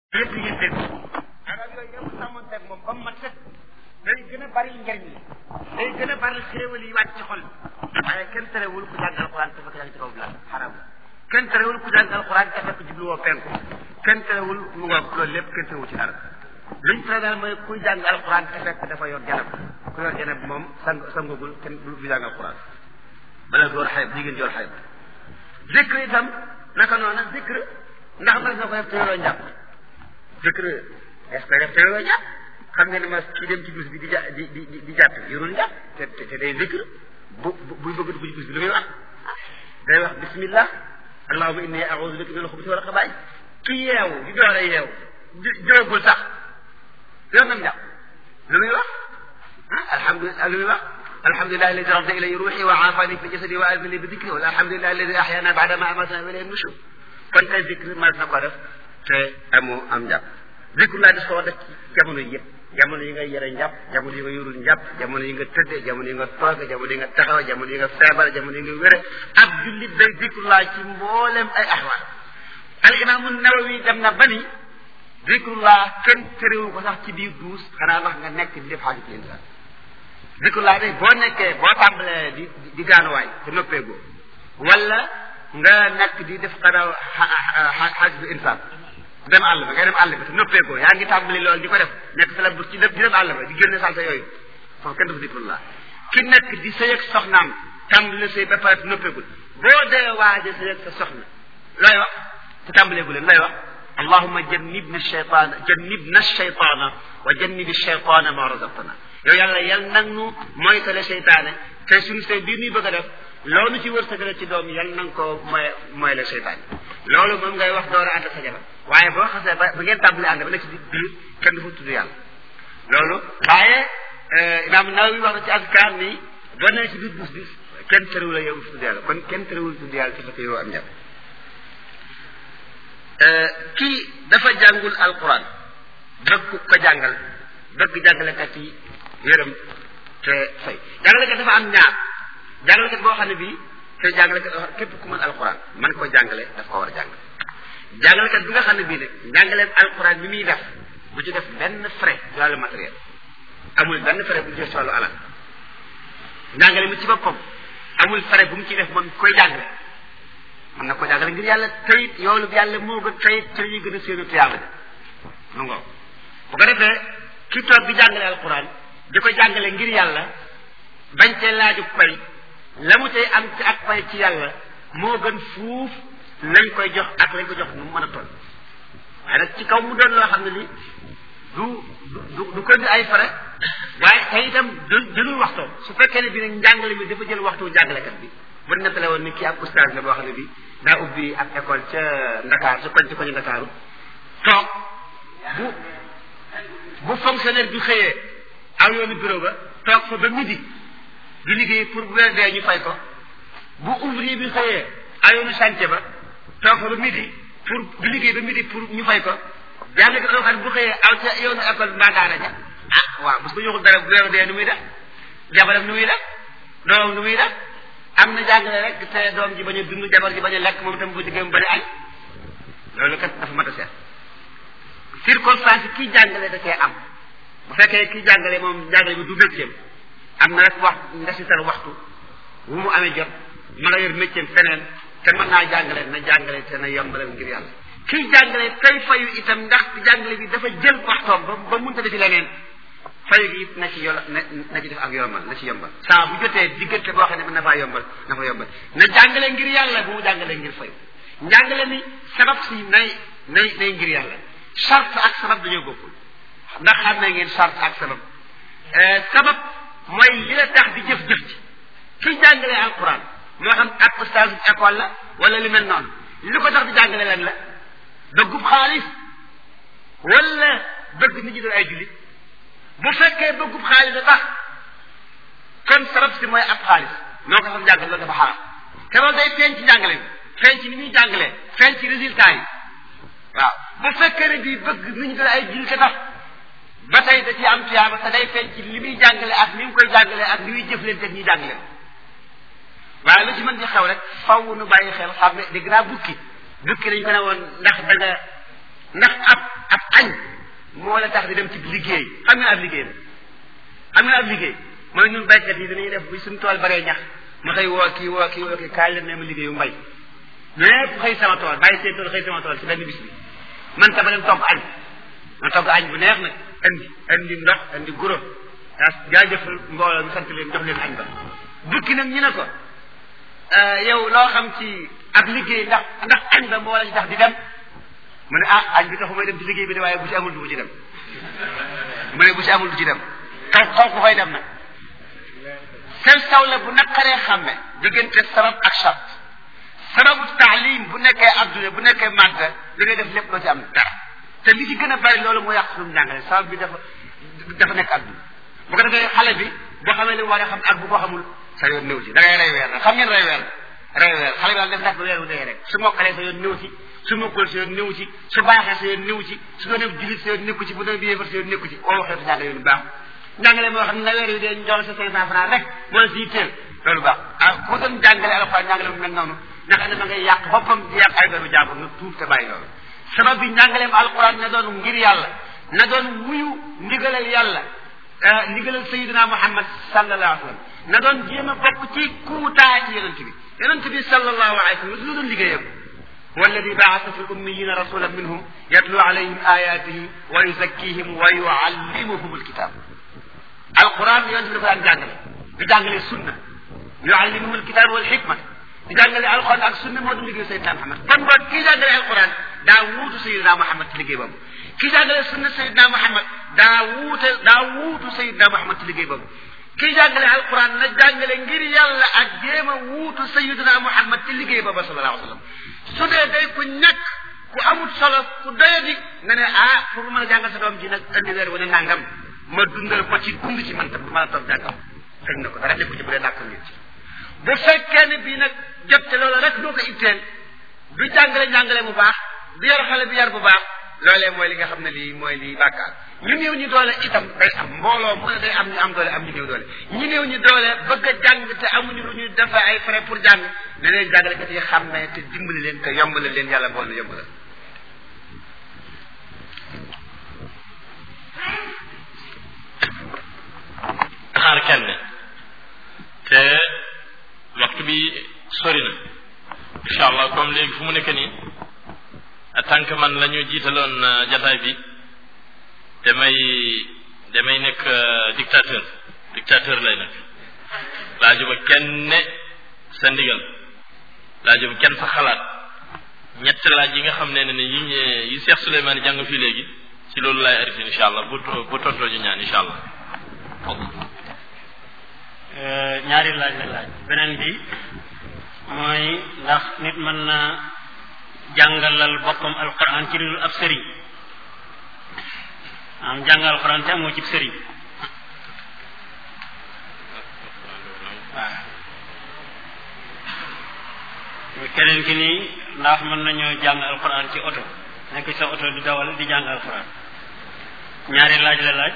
yëpp yi dégg arab yooyu yow sàmmanteeg moom ba mu mat sëkk day gën a bari njariñ yi day gën a bari xéewal yi wàcc ci xol waaye kenn terewul ku jàng alxuraan te fekk yaa ngi ci kaw bilaal xaraam kenn terewul ku jàng alxuraan te fekk jubluwoo penku kenn terewul mu ngoog loolu lépp kenn terewul ci dara liñ tere daal mooy kuy jàng alxuraan te fekk dafa yor janab ku yor janab moom sang sangagul kenn du jàng alxuraan bala door xayb jigéen yor xayb zikr itam naka noona zikr ndax mas na ko def te yoroo njàpp zikr est-ce que def te yoroo njàpp xam nga ne ma kii dem ci bis bi di ja di di di jàpp yorul njàpp te te day zikr bu buy bëgg dugg ci bis bi lu muy wax day wax bismillah allahumma inni a'udhu bika min al-khubuthi wal khaba'ith ki yeewu di door a yeewu jógul sax yor nam njàpp lu muy wax ah alhamdulilah lu muy wax alhamdulilah alladi radda ilayya ruuxi wa aafani fi jasadi wa aafani bi dikri wala alhamdulilah alladi ahyaana baada ma amatana wa ilayhi nushur kon tey zikr mas na ko def te amoo am njàpp zikr laa des ko def ci jamono yi yëpp jamono yi nga yore njàpp jamono yi nga yorul njàpp jamono yi nga tëdde jamono yi nga toog jamono yi nga taxaw jamono yi nga feebar jamono yi nga wére ab jullit day zikr laa ci mboolem ay ahwaal al imaamu nawawi dem na ba ni zikrullah kenn terewu ko sax ci biir duus xanaa wax nga nekk di def xaajut insaan zikrullah day boo nekkee boo tàmbalee di di gaanuwaay te noppeegoo wala nga nekk di def xanaa xaajut insaan dem àll ba ngay dem àll ba te noppeegoo yaa ngi tàmbali loolu di ko def nekk sa la bu ci def di dem àll ba di génne salsa yooyu foofu kenn def zikrullah ki nekk di sëy ak soxnaam tàmbali sëy ba pare noppeegul boo dee waaje sëy ak sa soxna looy wax te tàmbaleegu leen looy wax allahuma jannibna shaytaana jannibna shaytaana wa jannibi shaytaana ma razaqtana yow yàlla yal nag nu moytale seytaane te suñu sëy biir ñuy bëgg a def loolu ci wërsëgale ci doom yal nanga ko moy mooy la seytaane loolu moom ngay wax door a ànd sa jabar waaye boo xasee ba ba ngeen tàmbali ànd ba nekk ci biir kenn du fa tudd yàlla loolu waaye imaam Nawawi wax na ci azkaar ni boo nee ci biir bus bi kenn terewul a yow tudd yàlla kon kenn terewul tudd yàlla te fekk yow am njab kii dafa jàngul alquran bëgg ko jàngal bëgg jàngalekat yi yërëm te fay jàngalekat dafa am ñaar jàngalekat boo xam ne bii te jàngalekat képp ku mën alquran man ko jàngale daf ko war a jàng jàngalekat bi nga xam ne bii nag jàngaleen alquran bi muy def bu ci def benn frais ci wàllu matériel amul benn frais bu ci def ci wàllu alal jàngale mi ci boppam amul frais bu mu ci def moom koy jàngale mën na ko jàngale ngir yàlla tayit yoolu yàlla moo gën tayit ci la ñuy gën a séenu tuyaaba ja mu ngoo bu ko defee ki toog bi jàngale alquran di ko jàngale ngir yàlla bañ cee laaju pay la mu tey am ci ak pay ci yàlla moo gën fuuf lañ koy jox ak lañ ko jox nu mu mën a toll waaye nag ci kaw mu doon loo xam ne li du du du ko di ay fare waaye tey itam du jëlul waxtoom su fekkee ne bi nag njàngale mi dafa jël waxtu jàngalekat bi bu nettale woon ni kii ab oustaz la boo xam ne bi daa ubbi ab école ca Ndakaar su koñ ci koñu Ndakaaru toog bu bu fonctionnaire bi xëyee aw yoonu bureau ba toog fa ba midi di liggéey pour bu weer dee ñu fay ko bu ouvrier bi xëyee aw yoonu chantier ba toog fa ba midi pour di liggéey ba midi pour ñu fay ko jàng ko loo xam ne bu xëyee aw ca yoonu école mbaa daara ja ah waaw parce que ñu waxul dara bu weer dee nu muy def jabaram nu muy def doomam nu muy def am na jàngale rek te doom ji bañ a dund jabar ji bañ a lekk moom itam bu jigéen bañ a añ loolu kat dafa mat a seet circonstance yi kii jàngale da cee am bu fekkee kii jàngale moom jàngale bi du métier am na rek wax ndesital waxtu wu mu amee jot mën a yor métier feneen te mën naa jàngale na jàngale te na yombalal ngir yàlla kii jàngale tey fayu itam ndax jàngale bi dafa jël waxtoom ba ba mënta defi leneen fayu gi it na ci yol na na ci def ak yombal na ci yombal saa bu jotee diggante boo xam ne mën na faa yombal na fa yombal na jàngale ngir yàlla bu mu jàngale ngir fayu njàngale ni sabab si nay nay nay ngir yàlla charte ak sabab dañoo bokkul ndax xam na ngeen charte ak sabab sabab mooy li la tax di jëf-jëf ci ki jàngale alquran moo xam ak ustaas école la wala li mel noonu li ko tax di jàngale lan la bëggub xaalis wala bëgg nit ñi doon ay jullit bu fekkee bëggub xaalis da tax kon sabab si mooy ab xaalis moo ko xam jàngale loolu dafa xaram te loolu day feeñ ci njàngale bi feeñ ci ni muy jàngalee feeñ ci résultat yi waaw bu fekkee ne bii bëgg nit ñi doon ay jullit te tax ba tey da ciy am tuyaaba te day feeñ ci li muy jàngale ak ni mu koy jàngale ak ni muy jëflante ak ñuy jàngale waaye lu ci mën di xew rek faw nu bàyyi xel xam ne dégg naa bukki bukki dañ ko ne woon ndax da nga ndax ab ab moo la tax di dem ci liggéey xam nga ab liggéey la xam nga ab liggéey mooy ñun baykat yi dañuy def bu suñu tool baree ñax ma xëy woo kii woo kii woo kii kaay leen ne ma liggéeyu mbay ñëpp xëy sama tool bàyyi seen tool xëy sama tool ci benn bis bi man ta ba dem togg añ ma togg añ bu neex nag indi indi ndox indi guro daa jaajëfal mbooloo mi sant leen jox leen añ ba bukki nag ñu ne ko yow loo xam ci ab liggéey ndax ndax añ ba moo la ci tax di dem mu ne ah añ bi taxu may dem ci liggéey bi de waaye bu ci amul du ci dem mu ne bu ci amul du ci dem kaw kaw ku fay dem nag sel saw la bu naqaree xàmme diggante sabab ak chart sababu taalim bu nekkee adduna bu nekkee màgg li ngay def lépp loo ci am dara te li ci gën a bari loolu moo yàq suñu njàngale sabab bi dafa dafa nekk adduna bu ko defee xale bi boo xamee li mu war a xam ak bu ko xamul sa yoon néew ci da ngay rey weer la xam ngeen rey weer rey weer xale bi daal def nag ba weer wu dee rek su mokkalee sa yoon néew ci su mokkul sa yoon néew ci su baaxee sa yoon néew ci su doonee julit sa yoon nekku ci bu doonee biyéefar sa yoon nekku ci oo waxee njàngale yoonu baax njàngale moo xam ne nga weer yu dee ñu jox sa cinq cent francs rek moo la siy teel loolu baax ah ku doon jàngale alxuraan njàngale mu mel noonu ndax ne ma ngay yàq boppam di yàq ay doomu jàmbur nga tuub te bàyyi loolu sabab bi njàngaleem alxuraan na doon ngir yàlla na doon wuyu ndigalal yàlla ndigalal sayidina muhammad sallallahu alayhi wa sallam na doon jéem a bokk ci kuutaay ci yonent bi yonent bi sallallahu alayhi wa sallam lu doon liggéeyam والذي بعث في الأميين رسولا منهم يتلو عليهم آياته ويزكيهم ويعلمهم الكتاب القرآن ينزل في الجانجل في جانجل السنة يعلمهم الكتاب والحكمة في جانجل القرآن السنة مودم لقي سيدنا محمد كم بعد كي جانجل القرآن داوود سيدنا محمد تلقي بابو كي جانجل السنة سيدنا محمد داوود داوود سيدنا محمد تلقي بابو kii jàngale alquran na jàngale ngir yàlla ak jéem a wuutu sayidina muhammad ci liggéey ba ba sallallahu alayhi wa sallam su dee day ku ñàkk ku amul solo ku doyadi nga ne ah pour mën a jàngal sa doom ji nag andi weer wane nangam ma dundal ko ci dund ci man tam du mën a toog jàngam fekk na ko dara nekku ci bu dee nàkkal nit ci bu fekkee ne bii nag jot te loola rek doo ko itteel du jàngale njàngale bu baax du yar xale bi yar bu baax loolee mooy li nga xam ne lii mooy lii bàkkaar ñu néew ñu doole itam day am mbooloo mu ne day am ñu am doole am ñu néew doole ñu néew ñu doole bëgg a jàng te amuñu lu ñuy def ay frais pour jàng ne leen jàngalekat yi xam ne te dimbali leen te yombale leen yàlla bool na yombala xaar kenn te waxtu bi sori na incha allah comme léegi fu mu nekk nii en tant que man la ñu jiitaloon jataay bi damay damay nekk dictateur dictateur lay nekk laajuma kenn sa ndigal laajuma kenn sa xalaat ñett laaj yi nga xam ne ne yi yi Cheikh Souleymane jàng fii léegi ci loolu laay arrêté incha allah bu bu tontoo ñu ñaan incha allah ñaari laaj la laaj beneen bi mooy ndax nit mën na jàngalal boppam alquran ci lu ab sëriñ am jàngal alquran te amoo ci sëriñ waaw keneen ki nii ndax mën nañoo jàng alquran ci oto nekk sa oto di dawal di jàng alquran ñaari laaj la laaj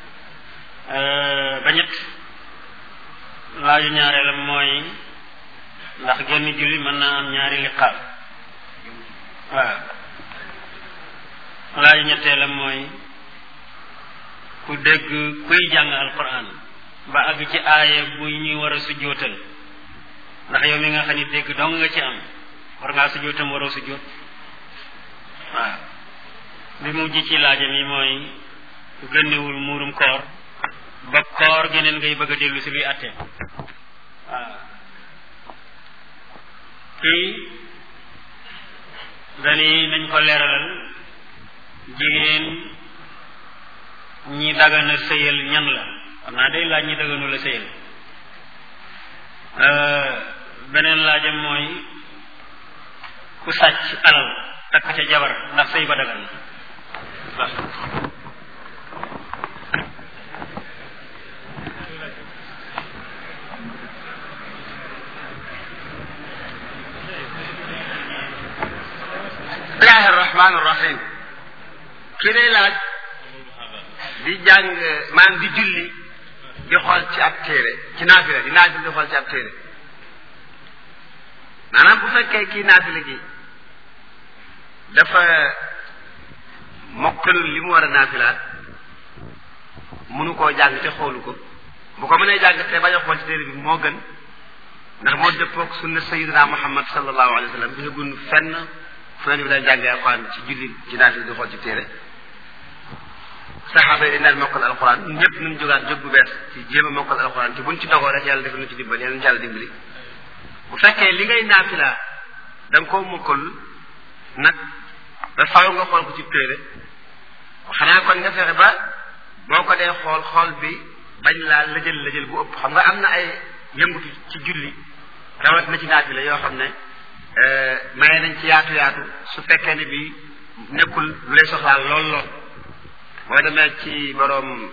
ba ñett laaju ñaareelam mooy ndax genn julli mën naa am ñaari liqaam waaw laaju ñetteelam mooy ku dégg kuy jàng alquran ba àgg ci aaya bu ñuy war a sujjootal ndax yow mi nga xam ni dégg dong nga ci am war ngaa sujjootam waroo sujjoot waaw bi mujj ci laajam yi mooy ku génnewul muurum koor ba koor geneen ngay bëgg a dellu si luy atte waaw kii dani nañ ko leeralal jigéen ñi dagana sëyal ñan la xam naa day laaj ñi daganu la sëyal beneen laajam mooy ku sàcc alal takk ca jabar ndax sëy ba dagan waaw bismillahi arrahmani irrahim ki day laaj di jàng maanaam di julli di xool ci ab téere ci naafila di naafila di xool ci ab téere maanaam bu fekkee kii naafila gi dafa mokkalul li mu war a naafilaat mënu koo jàng te xoolu ko bu ko mënee jàng te bañ a xool ci téere bi moo gën ndax moo dëppoog sunna sayidina muhammad sallallahu alayhi wa sallam bi nga gun fenn fu bi daan jàngee alquran ci julli ci naafila di xool ci téere saxaaba yi dañ daan mokkal alquran ñëpp nañ jógaat jóg bu bees ci jéem a mokkal alquran te buñ ci dogoo rek yàlla defal na ci dimbali yàlla na yàlla dimbali bu fekkee li ngay naafila da nga koo mokkal nag da faaw nga xool ko ci téere xanaa kon nga fexe ba boo ko dee xool xool bi bañ laa lëjël lëjël bu ëpp xam nga am na ay yëngutu ci julli rawat na ci naafila yoo xam ne maye nañ ci yaatu yaatu su fekkee ne bi nekkul lu lay soxlaal lool lool boo demee ci boroom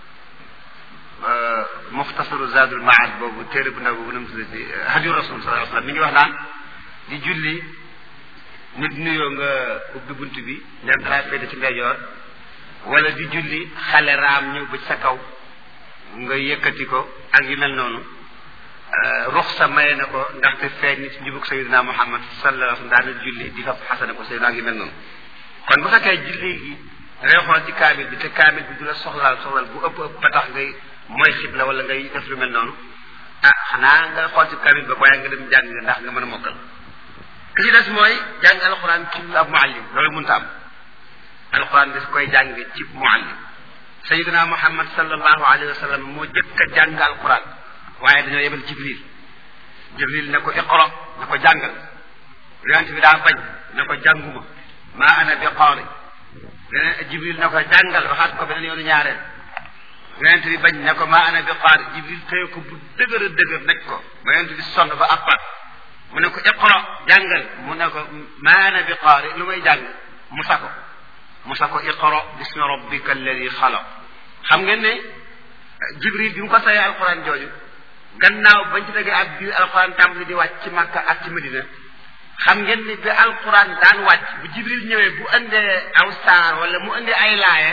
muxtasaru zadul maad boobu téere bu ndaw boobu nam tuddati hadiyu rasul sallallahu alayhi wasallam mi ngi wax naan di julli nit nuyoo nga ubbi bunt bi ndem dalaa féete ci ndeyjoor wala di julli xale raam ñëw ba ci sa kaw nga yëkkati ko ak yu mel noonu ruxsa maye na ko ndaxte feeñ ni ci njubug sayidina muhammad sallallahu alayhi wasallam daana julli di fab xasana ko sayidina ak yu mel noonu kon bu fekkee julli gi dangay xool ci kaamil bi te kaamil bi du la soxlaal soxlaal bu ëpp ëpp ba tax ngay mooy xibla wala ngay def lu mel noonu ah xanaa nga xool ci kaamil ba waaye nga dem jàng ndax nga mën a mokkal ki ci des mooy jàng alxuraan ci ab muallim loolu mënta am alxuraan des koy jàng ci muallim sayidina muhammad sallallahu alayhi wa sallam moo jëkk a jàng alxuraan waaye dañoo yebal jibril jibril ne ko iqra ne ko jàngal yonent bi daa bañ ne ko jànguma maa ana bi qaari beneen jibril ne ko jàngal waxaat ko beneen yoonu ñaareel yonent bi bañ ne ko maa ana bi qaari jibril téye ko bu dëgër a dëgër nekk ko ba yonent bi sonn ba appat mu ne ko iqra jàngal mu ne ko maa ana bi qaari lu may jàng mu sa ko mu sa ko iqra bismi rabbika alladi xalaq xam ngeen ne jibril bi mu ko sayee alquran jooju gannaaw bañ ci tegee ak biir alquran tàmbali di wàcc ci makka ak ci madina xam ngeen ni bi alquran daan wàcc bu jibril ñëwee bu indee aw saar wala mu indee ay laaye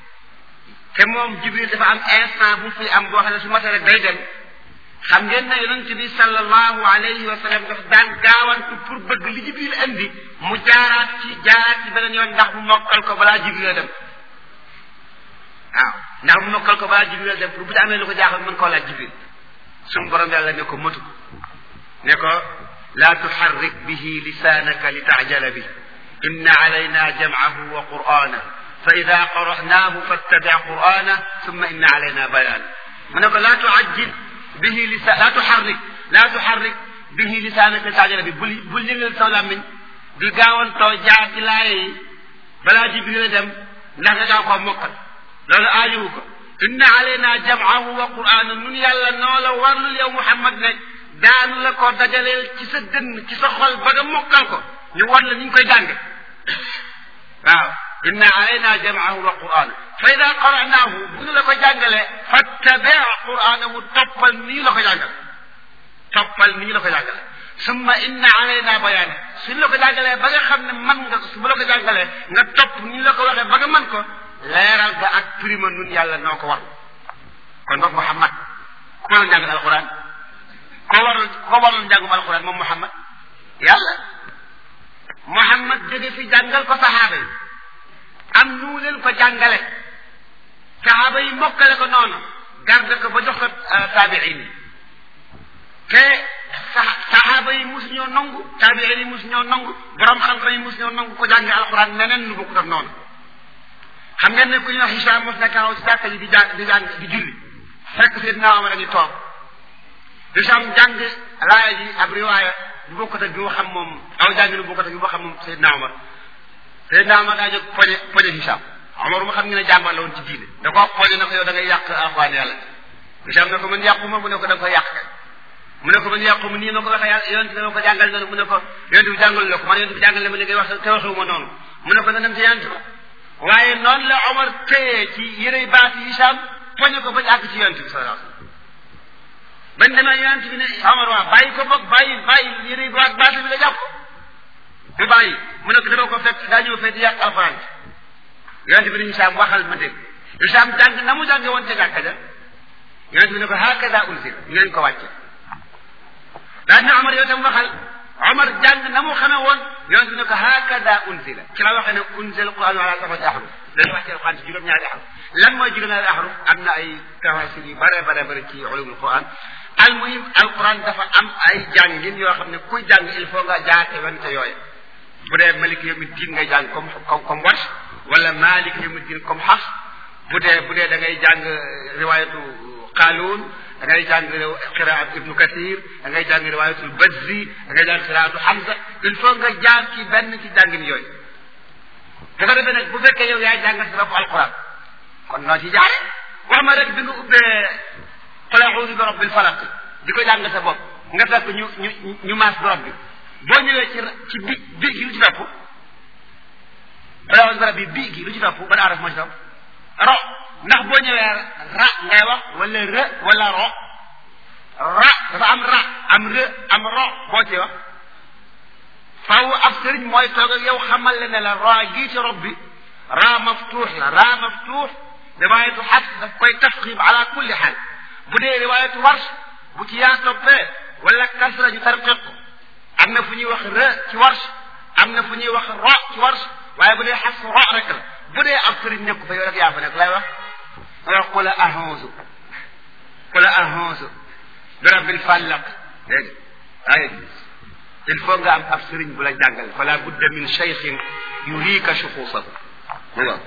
te moom jibril dafa am instant bu fi am boo xam ne su matee rek day dem xam ngeen ne yonent bi sallallahu alayhi wa sallam daf daan gaawantu pour bëgg li jibril indi mu jaaraat ci jaaraat ci beneen yoon ndax mu mokkal ko balaa jibril dem waaw ndax mu mokkal ko balaa jibril dem pour bu ci amee lu ko jaaxal mën koo laaj jibril suñu borom yàlla ne ko matu ne ko laa tuxarrik bihi lisaanaka li taajala bi inna alayna jamcahu wa qur'ana fa ida qara'naahu fattabic qur'ana summa inna alayna bayaan mu ne ko laa tuajjil bihi lisa laa tuxarrik laa tuxarrik bihi lisaanaka li taajala bi bul bul yëngal saw làmmiñ di gaawantoo jaar ci laaye yi balaa jibril dem ndax nga gaaw koo mokkal loolu aajuwu ko inna alayna jam'ahu wa qur'ana nun yàlla noo la warlul yow muhammad ne daanu la ko dajaleel ci sa dënn ci sa xol ba nga mokkal ko ñu war la ni ñu koy jànge waaw inna alayna jam'ahu wa qur'ana fa ida qara'nahu bu ñu la ko jàngalee fattabi' qur'anahu toppal ni ñu la ko jàngale toppal ni ñu la ko jàngale summa inna alayna bayaane suñu la ko jàngalee ba nga xam ne man nga su bu la ko jàngalee nga topp ni ñu la ko waxee ba nga man ko leeral ga ak prima nun yàlla noo ko war kon boog Muhammad ku waroon jàngal alquran ko waroon ko waroon jàngum alquran moom Muhammad yàlla Muhammad jóge fi jàngal ko saxaaba yi am nu leen ko jàngale saxaaba yi mokkale ko noonu garde ko ba jox ko taabiin yi te saxaaba yi mus ñoo nangu taabiin yi mus ñoo nangu borom xam-xam yi mus ñoo nangu ko jànge alquran neneen nu bokkut ak noonu xam ngeen ne ku ñuy wax Hicham mos na taxaw ci jàkka ji di jàng di jàng di julli fekk Seydina Omar a ngi toog Hicham jàng laaya ji ab riwaaya bu bokkut ak bi mu xam moom aw jàng lu bokkut ak bi mu xam moom Seydina Omar Seydina Omar daa jóg poñe poñe Hicham Omar mu xam nga ne jàmbaar la woon ci diine da ko poñe na ko yow da ngay yàq alxuraan yàlla Hicham ne ko man yàquma mu ne ko da nga ko yàq mu ne ko man yàquma nii ma ko waxee yàlla yonent bi ma ko jàngal noonu mu ne ko yonent bi jàngal la ko man yonent bi jàngal na ma li ngay wax te waxewuma noonu mu ne ko na dem ci yonent ba waaye noonu la Omar téye ci yërey baat yi Hicham poñe ko bañ àgg ci yonent bi sallallahu alayhi wasallam bañ demee yonent bi ne Omar waa bàyyi ko boog bàyyi bàyyi yërey baat baat bi la jàpp mu bàyyi mu ne ko dama ko fekk daa ñëw fekk di yàq alxuraan yonent bi ne Hicham waxal ma dégg Hicham jàng na mu jànge woon ca jàkka ja yonent bi ne ko hakaza unzil ñu leen ko wàcce daa ne Omar yow tam waxal Omar jàng na mu xamee woon yonent bi ne ko hakada unzila ci la waxee ne unzila alquran ala sabati ahruf dañu wax ci alquran ci juróom-ñaari ahruf lan mooy juróom-ñaari ahruf am na ay tafasir yu bare bare bare ci ulumul quran almuhim alquran dafa am ay jàngin yoo xam ne kuy jàng il faut nga jaate wante yooye bu dee malik yawmi diin ngay jàng comme comme comme warsh wala malik yawmi diin comme xafs bu dee bu dee da ngay jàng riwayatu qaaluun da ngay jàng qiraat ibnu kathir da ngay jàng riwayatul bazzi da ngay jàng qiraatu hamza il faut nga jaar ci benn ci jàngin yooyu dafa defee nag bu fekkee yow yaay jàngal sa bopp alquran kon noo ci jaare wax ma rek bi nga ubbee qul a'uudu bi rabbil falaq di ko jàng sa bopp nga fekk ñu ñu ñu maas borom bi boo ñëwee ci ci bi bi gi lu ci topp qul a'uudu bi rabbi bi gi lu ci topp ban araf moo ci topp ro ndax boo ñëwee ra ngay wax wala rë wala ro ra dafa am ra am rë am ro boo ci wax faaw ab sëriñ mooy toog ak yow xamal le ne la ra gii ci rob bi ra maftuux la ra maftuux riwaayatu xas daf koy tafxim ala kulli xaal bu dee riwaayatu warsh bu ci yaa toppee wala kasra ñu tarqiq ko am na fu ñuy wax rë ci warsh am na fu ñuy wax ro ci warsh waaye bu dee xas ro rek la bu dee ab sëriñ nekku fa yow rek yaa fa nekk lay wax nga wax qul a'uuzu qul a'uuzu bi rabbil falaq dégg ay il faut nga am ab sëriñ bu la jàngal fala budda min cheikhin yuriika shuxuusahu waaw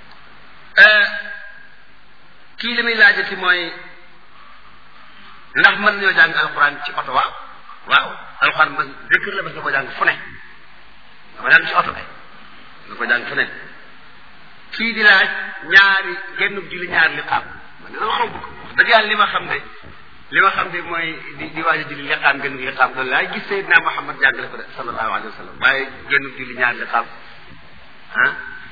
kii li muy laajati mooy ndax mën nañoo jàng alquran ci oto waaw waaw alquran man zikr la mas na ko jàng fu ne nga ko jàng ci oto kay nga ko jàng fu ne kii di laaj ñaari genn julli ñaari liqaam man dina xaw bëgg wax dëgg yàlla li ma xam ne li ma xam ne mooy di di waaj a julli liqaam genn liqaam loolu laay gis Seydina Muhammad jàngale ko de sallallahu alayhi wa sallam waaye genn julli ñaari liqaam ah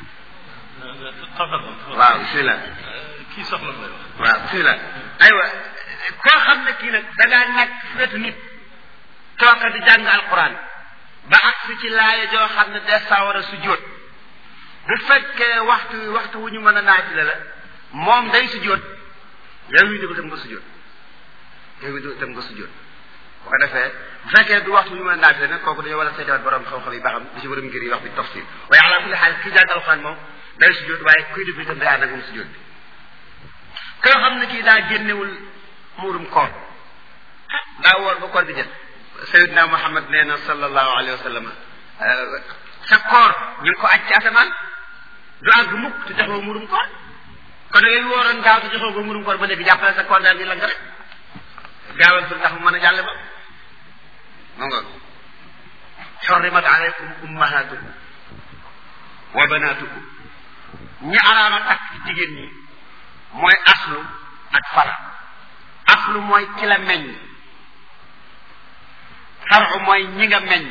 waaw bismillah kii soxla na waaw bismillah aywa koo xam ne kii nag da ngaa nekk fetu nit tooka di jàng alquran ba agsi ci laaya joo xam ne des saa war a sujjóot bu fekkee waxtu waxtu wu ñu mën a naajile la moom day sujjóot yow yi déglu tam nga sujjóot yow yi déglu tam nga sujjóot bu ko defee bu fekkee du waxtu wu ñu mën a naajile nag kooku dañoo war a seedewaat borom xam-xam yi ba xam di si borom ngir yi wax bi tafsir waaye ala kulli xaal kii jàng alquran moom day sujjóot waaye kuy déglu itam day ànd ak moom sujjóot bi koo xam ne kii daa génnewul muurum koor daa woor ba koor gi jët sayidna muhammad nee na sallallahu alayhi wa sallam sa koor ñu ngi ko aj ci asamaan du àgg mukk te joxoo muurum koor kon da ngay wooroon gaaw te joxoo ko muurum koor ba léegi jàppale sa koor daal di lang rek gaawal sul tax mu mën a jàll ba mu nga xorrimat alaykum ummahatukum wa banatukum ñi araama takk jigéen ñi mooy aslu ak fara aslu mooy ki la meññ faru mooy ñi nga meññ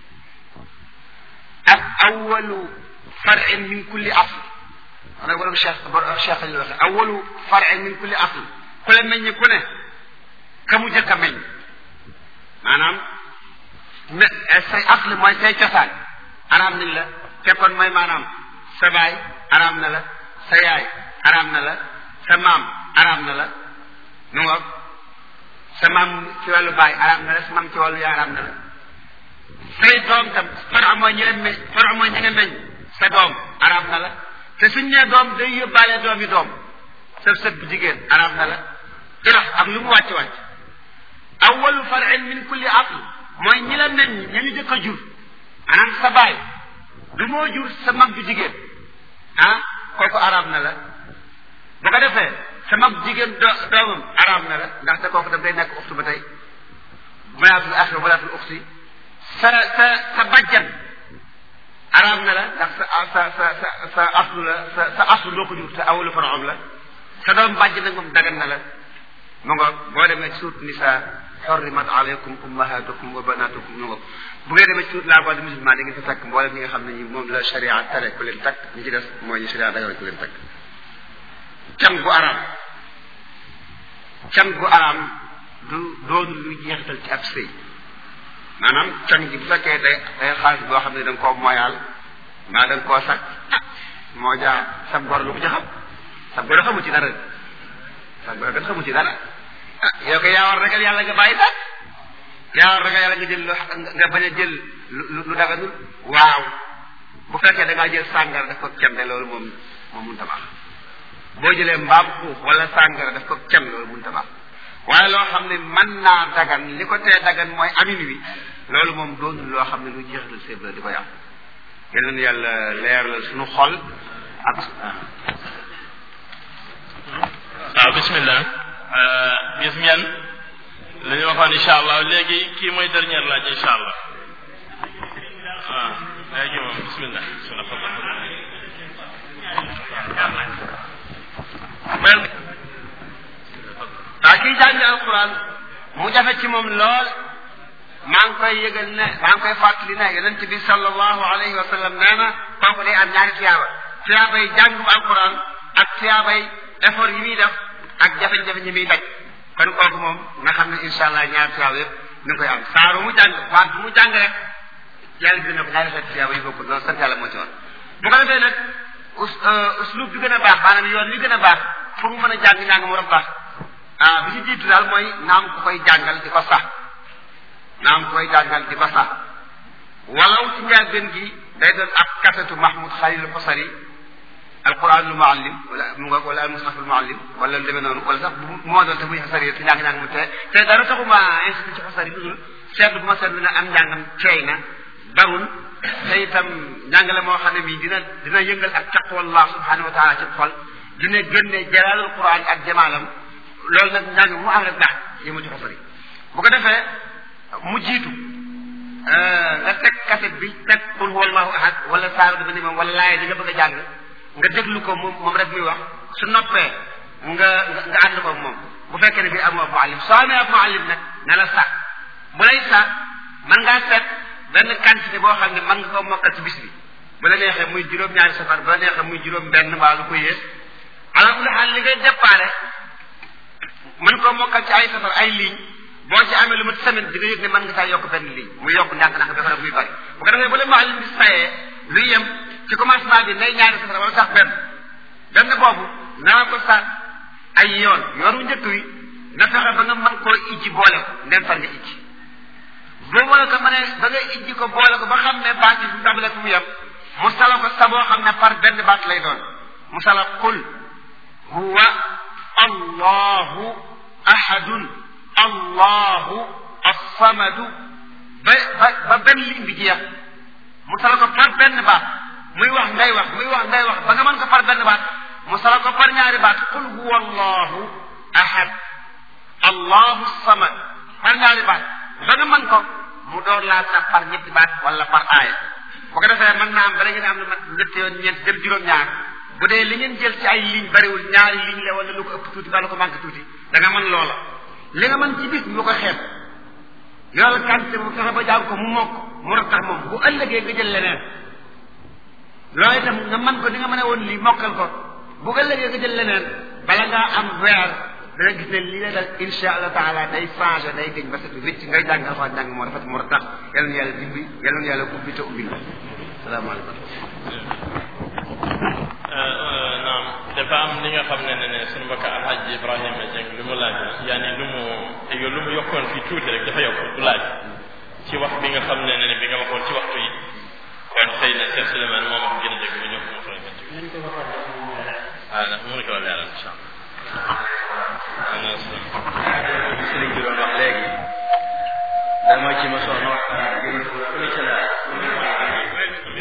ak awalu farin min kulli asl ana borom cheikh cheikh lañu waxe awalu farin min kulli asl ku la meññ ku ne ka mu jëkk a meññ maanaam me say asl mooy say cosaan araam nañ la fekkoon mooy maanaam sa baay araam na la sa yaay araam na la sa maam araam na la nu nga sa maam ci wàllu baay araam na la sa maam ci wàllu yaay araam na la say doom tam fara mooy ñi meñ fara mooy ñi nga meñ sa doom araam na la te suñ nee doom day yóbbaale doom yi doom sa sët bu jigéen araam na la ilax ak lu mu wàcc wàcc awalu farin min kulli asl mooy ñi la meññ ña ñu jëkk a jur maanaam sa baay du moo jur sa mag bu jigéen ah kooku araam na la bu ko defee sa mag jigéen do doomam araam na la ndaxte kooku daf day nekk uxtu ba tey banaatul axi wa banaatul uxti sa sa sa bajjan araam na la ndax sa sa sa sa sa aslu la sa sa aslu loo ko jur te awalu faraom la sa doom bàjjan nag moom dagan na la mu nga boo demee ci suut nisa xorrimat alaykum ummahatukum wa banatukum mu nga bu ngeen demee ci suut la voix de musulman da ngeen fa fekk mboolem ñi nga xam ne ñi moom la sharia tere ku leen takk ñi ci des mooy ñu sharia dagal ku leen takk can gu araam can gu araam du doon luy jeexital ci ab sëy maanaam can gi bu fekkee day day xaalis boo xam ne da nga koo moyaal mbaa da nga koo sakk moo jaa sa gor lu ko ci xam sa gor xamu ci dara sa gor kat xamu ci dara ah yow ko yaa war ragal yàlla nga bàyyi sax yaa ragal yàlla nga jël lu nga bañ a jël lu lu daganul waaw bu fekkee da ngaa jël sàngara daf ko cem de loolu moom moom mun tabax boo jëlee mbaam xuux wala sàngara daf ko cem loolu mun tabax waaye loo xam ne mën naa dagan li ko tee dagan mooy amin wi loolu moom doonul loo xam ne lu jeexital séeb la di ko yàq yal nañu yàlla leeral suñu xol ak waaw bismillah gis ngeen li ñu waxoon incha allah léegi kii mooy dernière laaj incha allah waaw léegi moom bismillah waa kii jàngi alquran mu jafe ci moom lool maa ngi koy yëgal ne maa ngi koy fàttali ne yonent bi sallallahu alayhi wa sallam nee na kooku day am ñaari tiyaaba tiyaabay jàngu alquran ak tiyaabay effort yi muy def ak jafe-jafe ñi muy daj kon kooku moom nga xam ne incha allah ñaari tiyaaba yëpp ñu ngi koy am saaru mu jàng waat mu jàng rek yàlla dina ko ñaari xeeti tiyaaba yi bokkul loolu sant yàlla moo ci woon bu ko defee nag us uslub bi gën a baax maanaam yoon li gën a baax fu mu mën a jàng njàng mu rab baax ah bi ci jiitu daal mooy naam ku koy jàngal di ko sax naam ku koy jàngal di ko sax walaw ci njëlbéen gi day doon ab kasetu Mahmoud Khalil Xosari alquranul muallim wala mu nga wala almushaful muallim wala lu demee noonu wala sax bu moo doon te muy xosari si njàng njàng mu te te dara taxuma insisté ci xosari lu dul seetlu bu ma seetlu ne am njàngam ceey na barul te itam njàngale moo xam ne bii dina dina yëngal ak taqwallah subhanahu wa taala ci xol dina génne jalaalul quran ak jamaalam loolu nag njàng mu am rek baax yi mu ci xosari bu ko defee mu jiitu nga teg kaset bi teg qul huwallahu ahad wala saar dafa ni moom wala laaya di nga bëgg a jàng nga déglu ko moom moom rek muy wax su noppee nga nga ànd ko moom bu fekkee ne bii amoo ab muallim soo amee ab muallim nag na la sax bu lay sax mën ngaa seet benn quantité boo xam ne mën nga ko mokkal ci bis bi bu la neexee muy juróom-ñaari safar bu la neexee muy juróom benn mbaa lu ko yées ala kulli xaal li ngay déparé mën koo mokkal ci ay safar ay ligne boo ci amee lu mat semaine di nga yëg ne mën nga saa yokk benn ligne muy yokk ndànk-ndànk ba pare muy bari bu ko defee bu la muallim bi sayee luy yem ci commencement bi nay ñaari safar wala sax benn benn boobu naa ko sax ay yoon yoonu njëkk wi na fexe ba nga mën koo ijji boole ko ndem far nga ijji boo boole ko ma ne ba nga ijji ko boole ko ba xam ne baat yi fu tàmbalee fu mu yem mu sala ko sa boo xam ne par benn baat lay doon mu sala qul huwa allahu ahadun allahu assamadu ba ba ba benn ligne bi jeex mu sala ko par benn baat muy wax ngay wax muy wax ngay wax ba nga mën ko par benn baat mu sala ko par ñaari baat qul huwa allahu ahad allahu samad par ñaari baat ba nga mën ko mu door laa sax par ñetti baat wala par aaya bu ko defee mën naa am bala ngeen am lu mat ñett yoon ñeent jëm juróom-ñaar bu dee li ngeen jël ci ay ligne bariwul ñaari ligne la wala lu ko ëpp tuuti ba lu ko manqué tuuti da nga mën loola li nga mën ci bis bu ko xeeb yoola quantité bu fexe ba jàng ko mu mokk mu rattax moom bu ëllëgee nga jël leneen loolu itam nga mën ko di nga mën a woon lii mokkal ko bu ëllëgee nga jël leneen bala ngaa am weer da nga gis ne lii la dal insha allah taala day changé day gëñ ba set wécc ngay jàng alxuraan jàng moo rafet mu rattax yal na yàlla dimbi yal na yàlla ubbi te ubbi salaamaaleykum naam dafa am li nga xam ne ne ne suñu mbokk alhaji ibrahima jeng lu mu laaj yaani lu mu yow lu mu yokkoon fii tuuti rek dafa yokk du laaj ci wax bi nga xam ne ne bi nga waxoon ci waxtu yi kon xëy na Cheikh Souleymane moom ak gën a dégg ba ñëw ko mu faral di ah ndax mënu ko leeral incha allah sëriñ bi doon wax léegi dama ci ma soxna wax gën fële ca la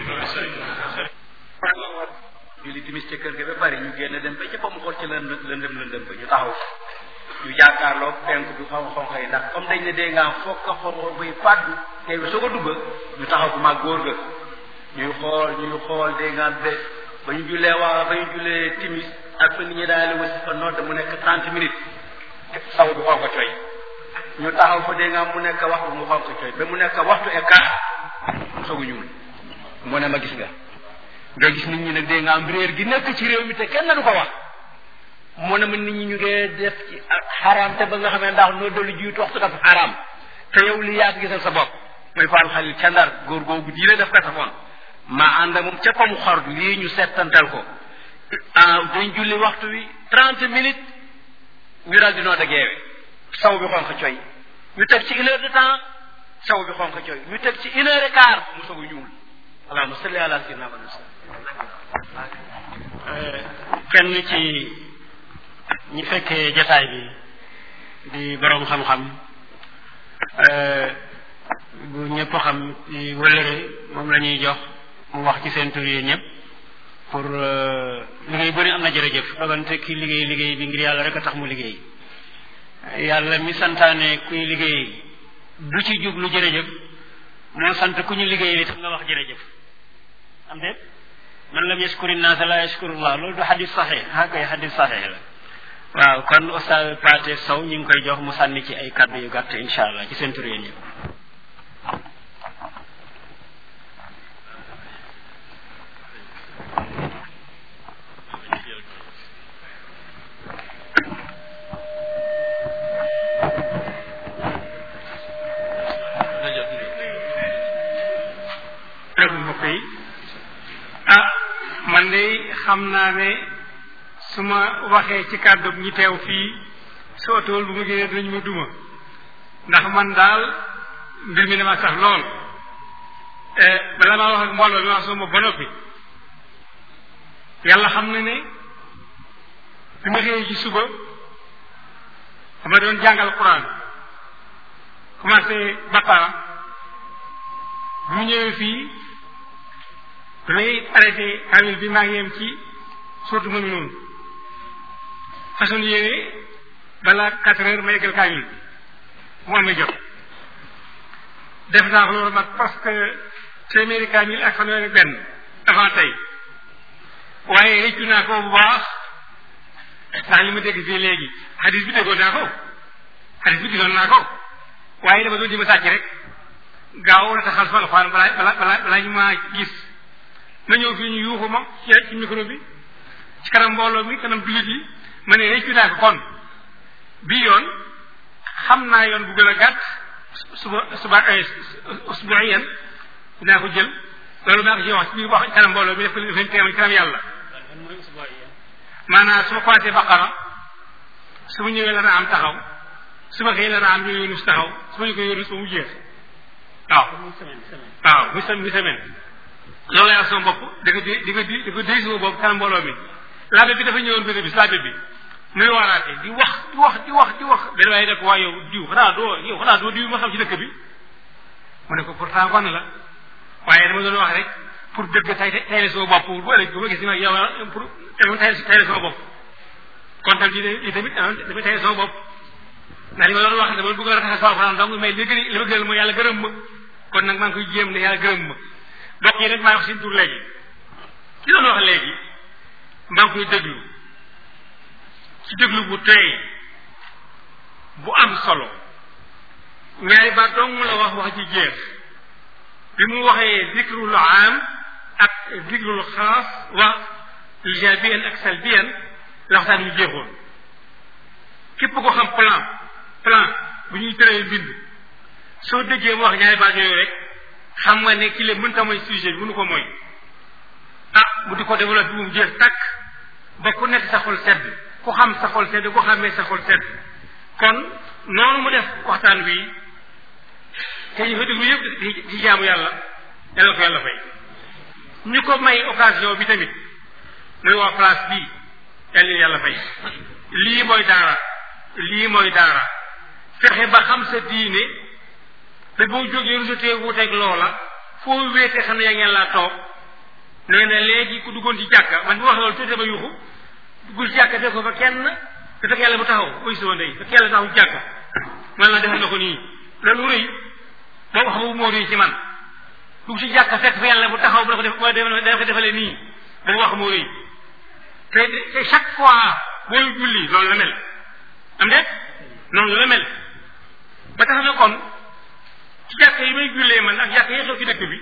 julli timis ca kër ga ba bari ñu génn dem ba ca fa mu xool ci lëndëm lëndëm lëndëm ba ñu taxaw ñu jàkkaarloo penk bi xaw xonq yi ndax comme dañ ne dee ngaa foog ka xonq bay fàddu tey bi soo ko dugg ñu taxaw bu mag góor ga ñuy xool ñuy xool dee ngaa be ba ñu jullee waa ba ñu jullee timis ak fa nit ñi daal wasi fa nodd mu nekk trente minutes saw bi xonq coy ñu taxaw fa dee nga mu nekk waxtu mu xonq coy ba mu nekk waxtu et quart soogu ñuul mu ne ma gis nga nga gis nit ñi nag dee nga am réer gi nekk ci réew mi te kenn du ko wax mu ne ma nit ñi ñu ngi def ci xaraam te ba nga xamee ndax noo dalu jiitu waxtu dafa xaraam te yow li yaa gisal sa bopp muy faal xalil ca ndar góor googu diine def ko tafoon ma ànd ak moom ca pamu xor lii ñu settantal ko ah dañ julli waxtu wi trente minutes ñu daal di noo da geewe saw bi xonq coy ñu teg ci une heure de temps saw bi xonq cooy ñu teg ci une heure et quart mu soog a ñuul allahumma salli ala sayyidina Muhammad kenn ci ñi fekkee jataay bi di boroom xam-xam bu ñëpp xam ci wëlëre moom la ñuy jox mu wax ci seen tur yi ñëpp pour liggéey bu ne am na jërëjëf dogante ki liggéey liggéey bi ngir yàlla rek a tax mu liggéey yàlla mi santaane kuy liggéey du ci jublu jërëjëf moo sant ku ñu liggéey li tax nga wax jërëjëf am déet man lam yashkuri naasa la yashkurullah loolu du xadis saxee ah koy xadis saxee la waaw kon oustaz Paate Sow ñu ngi koy jox mu sànni ci ay kàddu yu gàtt incha allah ci seen tur yéen ñëpp rek mbokk yi ah man de xam naa ne su ma waxee ci kàddu ñi teew fii su otool bu ma génnee dinañ ma duma ndax man daal mbir mi dama sax lool bala maa wax ak mbooloo mi wax suma ba noppi yàlla xam na ne bi ma xëyee ci suba dama doon jàngal quran commencé baqara bi mu ñëwee fii damay arrêté kamil bi maa ngi yem ci surtout mënu noonu façon yéene balaa quatre heures ma yeggal kamil bi mu amee jot def naa ko loolu mag parce que téeméeri kamil ak fanweeri benn avant tey waaye réccu naa ko bu baax ndax li ma dégg fii léegi xadis bi déggoon naa ko xadis bi gisoon naa ko waaye dama doon di ma sàcc rek gaaw la taxal fa alxuraan balaa balaa balaa balaa ñu maa gis ma ñëw fii ñu yuuxu ma ci ci micro bi ci kanam mbooloo mi kanam jullit yi ma ne réccu naa ko kon bii yoon xam naa yoon bu gën a gàtt suba suba usbuiyan dinaa ko jël loolu maa ko ci wax ci biir wax ci kanam mbooloo mi def ko def leen teemal ci kanam yàlla maanaam su ma commencé baqara su ma ñëwee la naa am taxaw su ma xëyee la naa am ñu yónus taxaw su ma ñu ko yónus ba mu jeex waaw waaw muy semaine muy semaine loolu lay wax sama bopp di ko di di ko di di ko déy sama bopp kanam mbooloo mi laabe bi dafa ñëwoon benn bis laabe bi muy waaraate di wax di wax di wax di wax benn waaye def waa yow diw xanaa doo yow xanaa doo diw ma xam ci dëkk bi mu ne ko pourtant kon la waaye dama doon wax rek pour dëgg tay tayle sama bopp bu ëllëg bu ma gis ni ma yow pour dama tay tayle sama bopp kon tam di tamit dama tayle sama bopp ndax li ma doon wax dama bëgg a rafetal sama alxuraan donc mais li gën li ma gënal mooy yàlla gërëm ma kon nag maa ngi koy jéem ne yàlla gërëm ma mbokk yi rek maa ngi wax seen tur léegi ci doon wax léegi maa ngi koy déglu ci déglu bu tey bu am solo ñaari baat dong la wax wax ci jeex bi mu waxee dikrul am ak dikrul xaas wax ijabiyan ak salbiyan la waxtaan yu jeexoon képp ko xam plan plan bu ñuy tëree bind soo déggee mu wax ñaari baat yooyu rek xam nga ne ki le mënta mooy sujet bi mënu ko mooy ah mu di ko développé bu mu jeex takk ba ku nekk sa xol sedd ku xam sa xol sedd ku xamee sa xol sedd kon noonu mu def waxtaan wi te ñu fa déglu yëpp di jaamu yàlla yàlla ko yàlla fay ñu ko may occasion bi tamit muy waa place bii yàlla yàlla fay lii mooy daara lii mooy daara fexe ba xam sa diine te boo jógee rusatee wuuteeg loola foo wéete xam ne yaa ngeen laa toog nee na léegi ku duggoon ci jàkka man bu wax loolu tuuti dama yuuxu duggul ci jàkka def ko fa kenn te fekk yàlla bu taxaw muy soo ndey fekk yàlla taxaw ci jàkka man la defal na ko nii loolu rëy boo wax boobu moo rëy ci man dugg ci jàkka fekk fa yàlla bu taxaw bu la ko def dana ko defalee nii boobu wax moo rëy te te chaque fois booy julli loolu la mel am de noonu la mel ba tax na kon ci jàkka yi may jullee man ak jàkka yi xew ci dëkk bi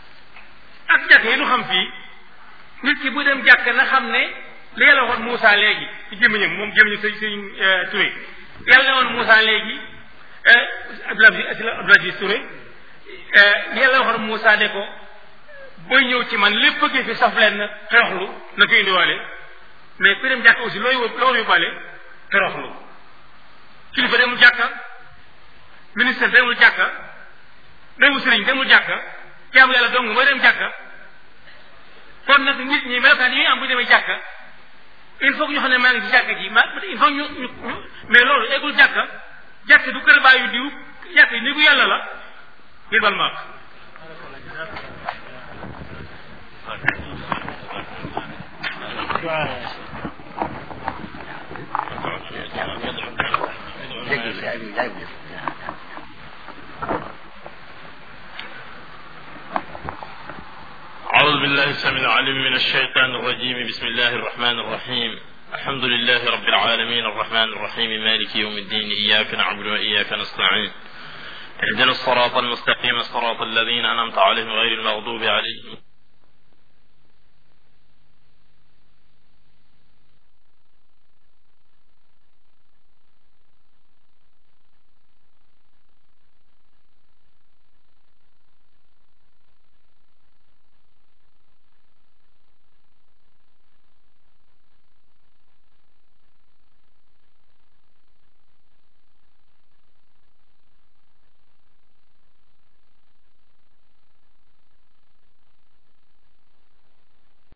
ak jàkka yi nu xam fii nit ki bu dem jàkka na xam ne li yàlla waxoon Moussa léegi ci gémmiñam moom gémmiñam sëñ sëñ Touré yàlla ne woon Moussa léegi Abdoulaye Abdoulaye Touré yàlla waxoon Moussa ne ko booy ñëw ci man lépp bëggee fi saf leen toroxlu na ko indiwaale mais ku dem jàkka aussi looy loo war yóbbaale toroxlu kilifa demul jàkka ministre demul jàkka demu sëriñ demul jàkka jaamu yàlla dong mooy dem jàkka kon nag nit ñi melokaan yi ñuy am bu demee jàkka il faut que ñu xam ne maa ngi ci jàkka ji ma il faut ñu ñu mais loolu eggul jàkka jàkka du kër baayu diw jàkka yi néegu yàlla la ngir bal maak dégg si ay jaay bu أعوذ بالله السميع العليم من الشيطان الرجيم بسم الله الرحمن الرحيم الحمد لله رب العالمين الرحمن الرحيم مالك يوم الدين إياك نعبد وإياك نستعين اهدنا الصراط المستقيم صراط الذين أنعمت عليهم غير المغضوب عليهم